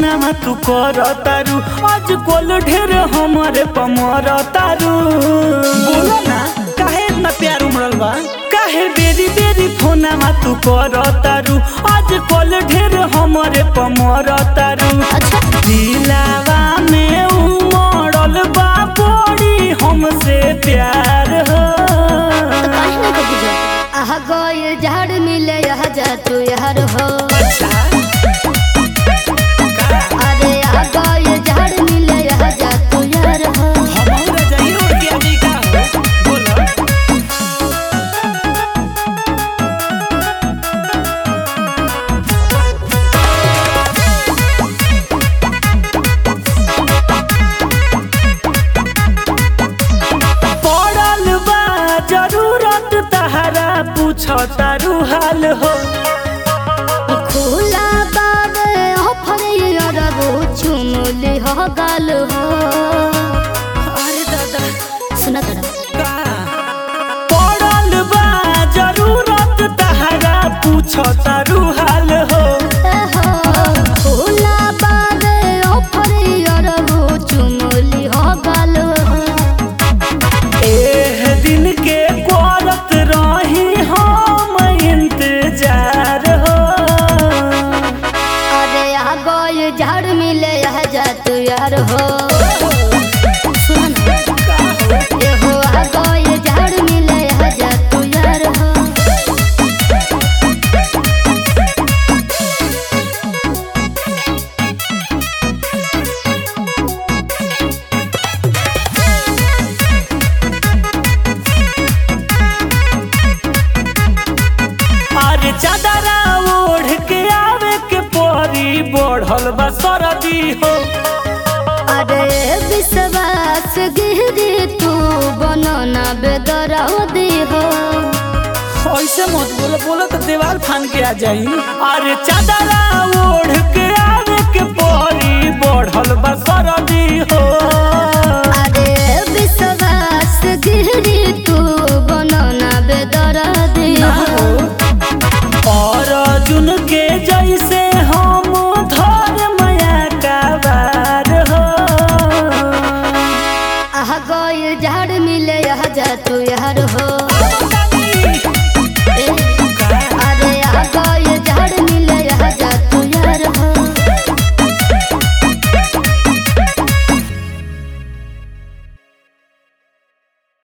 फोनमा तू कर तारू आज कोल ढेर हमारे पमर तारू बोलो ना काहे इतना प्यार उमड़ल बा काहे बेरी बेरी फोनमा तू कर तारू आज कोल ढेर हमारे पमर तारू अच्छा दिलावा में उमड़ल बा बड़ी हमसे प्यार हो तो काहे ना कभी जा आहा गइल झाड़ मिले यह जा तू यार हो अरे आ गइल झाड़ मिले यह जा तू यार हो पड़ल बा जरूरत तहरा पूछ तारू हाल हो खुला बाबे ऑफर यार वो चुमली हो गाल हो अरे दादा सुना तड़ा पड़ल बा जरूरत तहरा पूछ तारू हाल हो खुला बाबे ऑफर यार वो चुमली हो गाल हो एह दिन के करत रही हम इंतजार हो अरे आ गइल झाड़ मिले यह जा तू यार हो सुन ना ए हो आ गइल झाड़ मिले यह जा तू यार हो अरे चादरा ओढ़ के आवे के परी बढ़ल बा सरदी हो अरे विश्वास गिरी तू बनना बेदरदी हो ऐसे मत बोलो बोलो तो दीवार फान के आ जाई अरे चादरा ओढ़